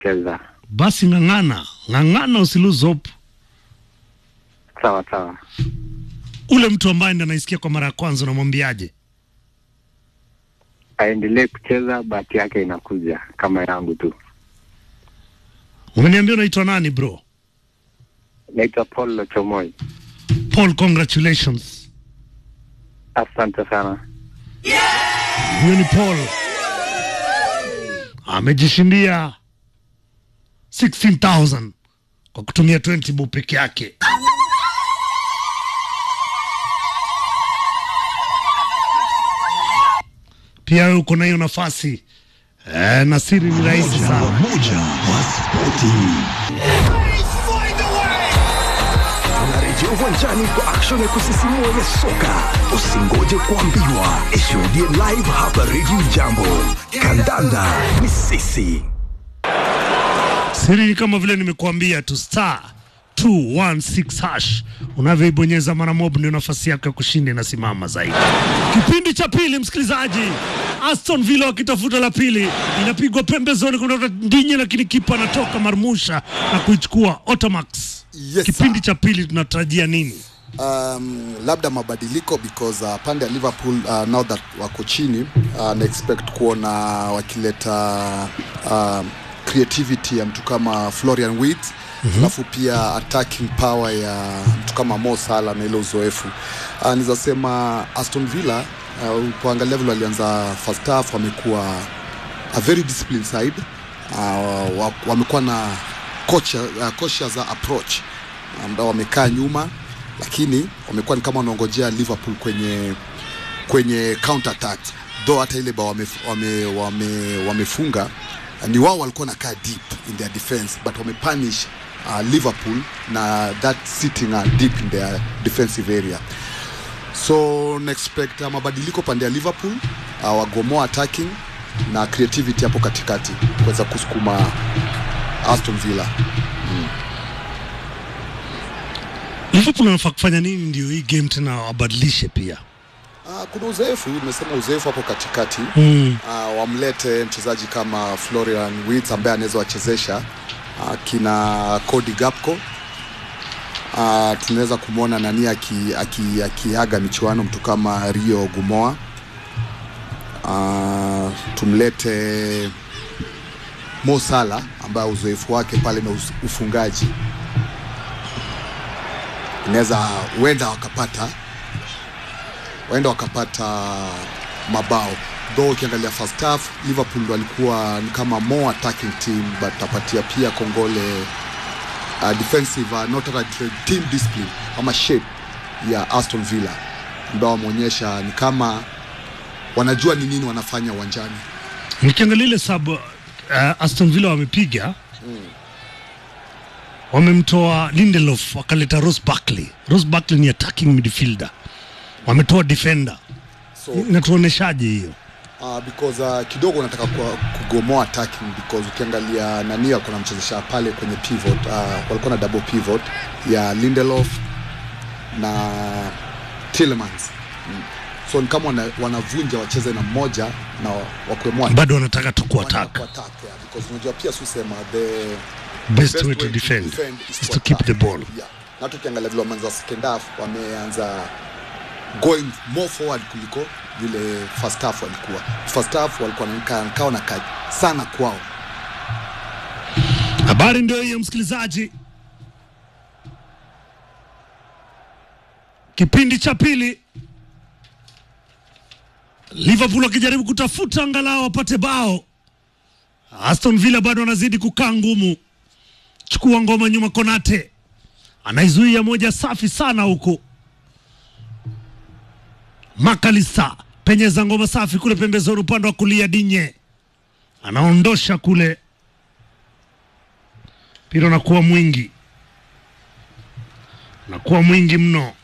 cheza. Basi ng'ang'ana, ng'ang'ana, usilose hope. Sawa sawa. Ule mtu ambaye ndo anaisikia kwa mara ya kwanza unamwambiaje? Aendelee kucheza, bahati yake inakuja kama yangu tu. Umeniambia unaitwa nani bro? Naitwa Paul Lochomoi. Paul, congratulations. Asante sana. Huyo ni Paul amejishindia 16000 kwa kutumia 20 bob peke yake. Pia wewe uko na hiyo nafasi eh, na siri ni rahisi sana. moja wa spoti. Tunarejea uwanjani kwa action ya kusisimua ya soka. Usingoje kuambiwa, ishuhudie live hapa Radio Jambo. Kandanda ni sisi. Siri ni kama vile nimekuambia tu, star 216 hash unavyoibonyeza mara mob, ndio nafasi yako ya kushinda inasimama zaidi. Kipindi cha pili, msikilizaji, Aston Villa wakitafuta la pili, inapigwa pembezoni kutoka Ndinye, lakini kipa anatoka marmusha na kuichukua Otamax. Yes, Kipindi sir. cha pili tunatarajia nini? um, labda mabadiliko because uh, pande ya Liverpool uh, now that wako chini uh, na expect kuona wakileta uh, creativity ya mtu kama Florian Wirtz alafu pia attacking power ya mtu kama Mo Salah na ile uzoefu uh, naweza sema Aston Villa uh, upoangalia vile walianza first half wamekuwa a very disciplined side uh, wa- wamekuwa na kocha uh, cautious approach ambao wamekaa nyuma lakini wamekuwa ni kama wanaongojea Liverpool kwenye kwenye counter attack though hata ile bao wame, wame, wame, wamefunga ni wao walikuwa nakaa deep in their defense but wamepunish uh, Liverpool na that sitting uh, deep in their defensive area so na expect uh, mabadiliko pande ya Liverpool uh, wagomoa attacking na creativity hapo katikati kuweza kusukuma Aston Villa Liverpool wanafaa kufanya nini ndio hii game tena wabadilishe pia? Uh, kuna uzoefu nimesema uzoefu hapo katikati Mm. uh, wamlete mchezaji kama Florian Wirtz ambaye anaweza wachezesha uh, kina Cody Gakpo uh, tunaweza kumwona nani akiaga aki, akiaga michuano mtu kama Rio Gumoa uh, tumlete Mo Salah ambaye uzoefu wake pale na us- ufungaji inaweza huenda wakapata waenda wakapata mabao though ukiangalia first half liverpool ndo walikuwa ni kama more attacking team but tapatia pia kongole uh, defensive uh, not a team discipline ama shape ya aston villa ambao wameonyesha ni kama wanajua ni nini wanafanya uwanjani Nikiangalia ile sub uh, Aston Villa wamepiga wamemtoa Lindelof wakaleta Ross Barkley. Ross Barkley ni attacking midfielder, wametoa defender. so Inatuoneshaje hiyo? uh, because uh, kidogo unataka kwa- kugomoa attacking because ukiangalia nani alikuwa namchezesha pale kwenye pivot uh, walikuwa na double pivot ya Lindelof na Tielemans mm. so ni kama wana, wanavunja wacheze na mmoja na wakuemoa Bado wanataka tu kuattack. yeah, because unajua pia susema the Best way to defend is to keep the ball. yeah. na hata ukiangalia vile wameanza second half wameanza going more forward kuliko vile first half walikuwa first half walikuwa wanakaa kao na kaji sana kwao Habari ndio hiyo, msikilizaji. Kipindi cha pili, Liverpool wakijaribu kutafuta angalau wapate bao. Aston Villa bado wanazidi kukaa ngumu. Chukua ngoma nyuma, Konate anaizuia moja safi sana huku. Makalisa penyeza ngoma safi kule pembezoni, upande wa kulia. Dinye anaondosha kule mpira unakuwa mwingi, unakuwa mwingi mno.